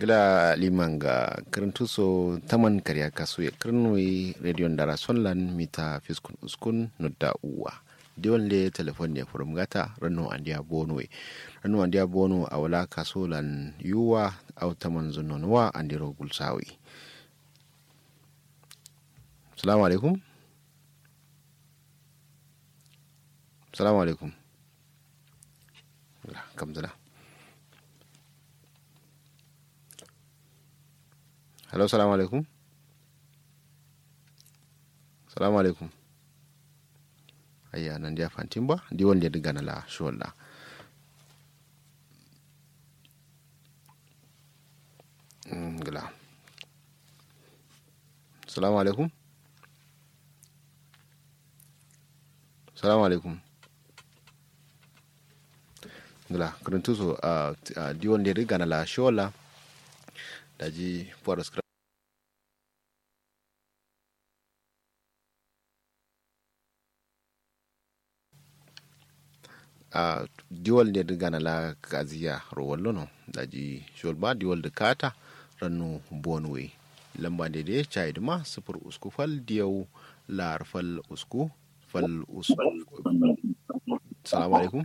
gila liman ga kirintu so taman karya kasu ya kirnoi rediyon dara sonlan mita fiskun uskun nudda uwa diwan le telefon ne furum gata rano andiya bono rano andiya bono a wala kaso lan yuwa au taman zunonuwa andiro gulsawi salamu alaikum salamu alaikum kamzala hello salamu alaikum salamu alaikum ayya nan dia fantin ba di wanda diga na la sholla gila salamu alaikum salamu alaikum gila karantu so a di wanda diga na la sholla daji puwar skra a diwal ne daga na la kaziya rowallo no daji sholba diwal da kata rannu bonwe lamba da da chai ma sufur usku fal diyau lar fal usku fal usku salamu alaikum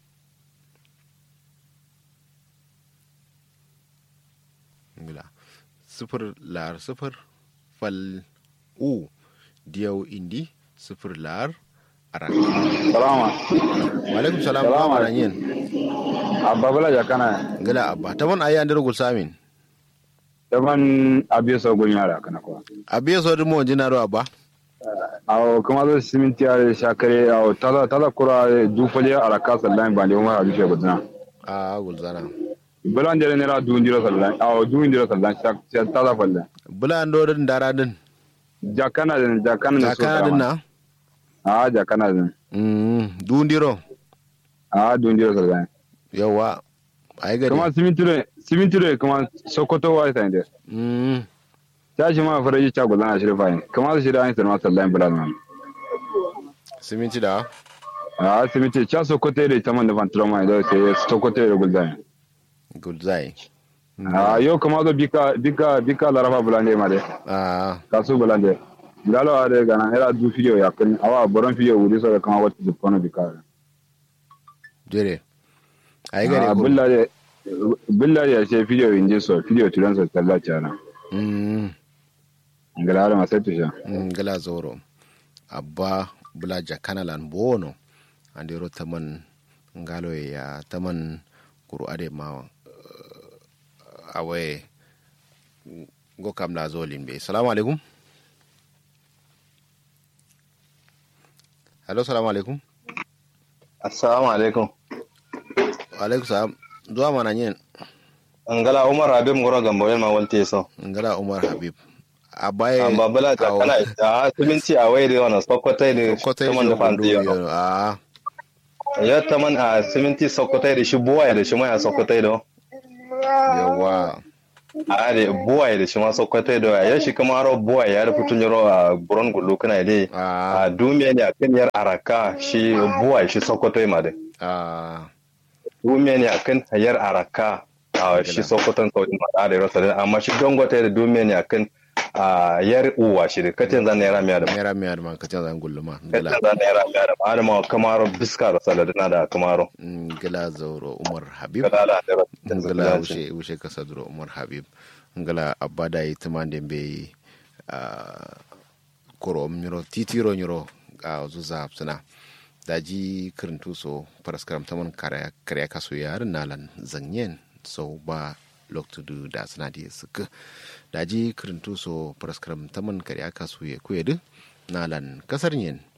ngila sifir lar sifir fal u diyau indi sifir lar arak salama alaikum salam ba ma nan yin abba bala jakana ngila abba ta man ayi an dirgul samin daban abiyo so gun yara kana ko abiye so dimo jinaro abba aw kuma zo siminti ya shakare aw tada tada kura dufale araka sallan bande umar abi she gudna a gulzana bulan dere nera du ndiro sallan aw du ndiro sallan shak tada falle bula ando din dara din jakana den jakana ne so jakana din na a jakana den mm dundiro a du ndiro sallan yawa ai gari kuma siminti ne siminti ne kuma sokoto wa ta inde mm ta shi ma faraji cha gudana shi fayin kuma shi da an sanwa sallan bulan nan siminti da a siminti cha sokoto da ta man da fantroma da sai sokoto da gudana gulzai a yau kama zo bika bika bika larafa bulande ma de a kasu bulande ngalo ade gana era du video ya kan awa boron video wuri so kama wata du kono bika jere ai gari a ko bulla de bulla ya ce video inje so video tulan so talla chana mm ngala ara masetu sha ngala zoro abba bula jakana lan bono andiro taman ngalo ya taman kuru ade ma uh, awe go kam la zolin be salamu alaikum hello salamu alaikum Assalamu alaikum. wa alaikum salam zuwa mana yin Angala Umar Habib Ngoro Gambo ma walte so. ngala umar habib abaye Amma bala ta kana a siminti a waye da wannan sokotai da kotai taman da fanti yo. a Ya taman a siminti sokotai da shi buwaye da shi ma a sokotai da. yawa A da buwaye da shi ma sokotai da ya shi kuma ro buwaye ya rufu tun yaro a buron gullu kana dai. a A dumiya ne a kan yar araka shi buwaye shi sokotai ma dai. a Dumiya ne a kan yar araka a shi sokotan saudi ma da rasa da amma shi dangote da dumiya ne a kan a yar uwa shi da katin zan naira miya da mera mera man kacan zan gulluma ngala Yadda za naira miya da adama kamaro biska da saladina da kamaro. ngala zauro umar habib Kalala da ngala rasu. wushe wushe kasa duro umar habib ngala abada yi tumande be a koro nyuro titiro nyuro a zuza suna daji kirintu so paraskaram taman kare kare kaso yar nalan zanyen so ba loktudu da suna di suka daji kirintu so paraskaram taman kare kaso ya kuyedu nalan kasar yin